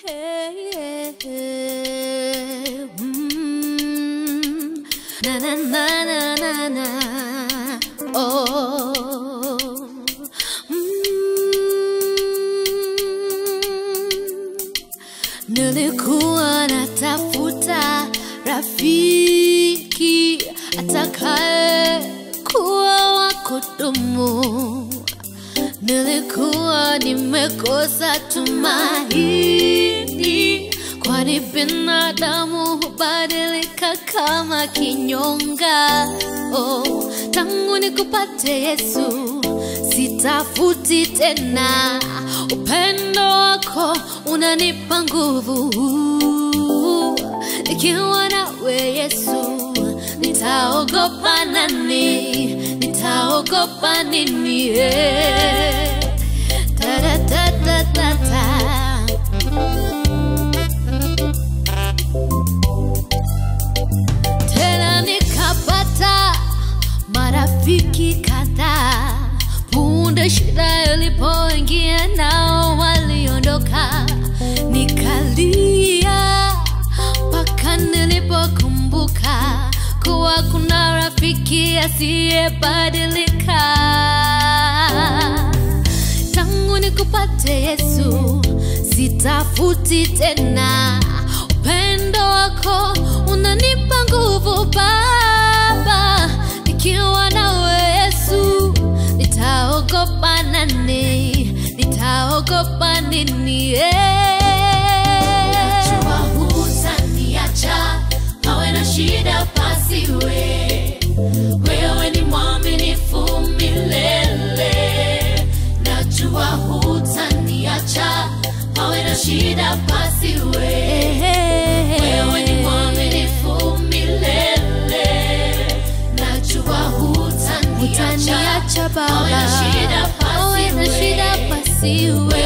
Hey, yeah, yeah. Mm. Na na na na na na. Oh. Mm. Nilikuwa natafuta rafiki atakaye kuwa wa kudumu. Nilikuwa nimekosa tumaini, kwani binadamu hubadilika kama kinyonga. Oh, tangu nikupate Yesu, sitafuti tena. Upendo wako unanipa nguvu, nikiwa nawe Yesu, nitaogopa nani? Nitaogopa nini? eh? Ta da da da da da. Tena nikapata marafiki kadhaa, punde shida ilipoingia nao waliondoka, nikalia mpaka nilipokumbuka kuwa kuna rafiki asiyebadilika. Tangu nikupate Yesu, sitafuti tena. Upendo wako unanipa nguvu Baba, nikiwa nawe Yesu, nitaogopa nani? Nitaogopa nini? Najua hutaniacha, pawe na shida pasiwe. Wewe ni mwaminifu milele. Najua hutaniacha, pawe na shida pasiwe. Wewe ni mwaminifu milele. Najua hutaniacha, Utaniacha pawe na Baba, shida pawe na shida pasiwe. pasiwe.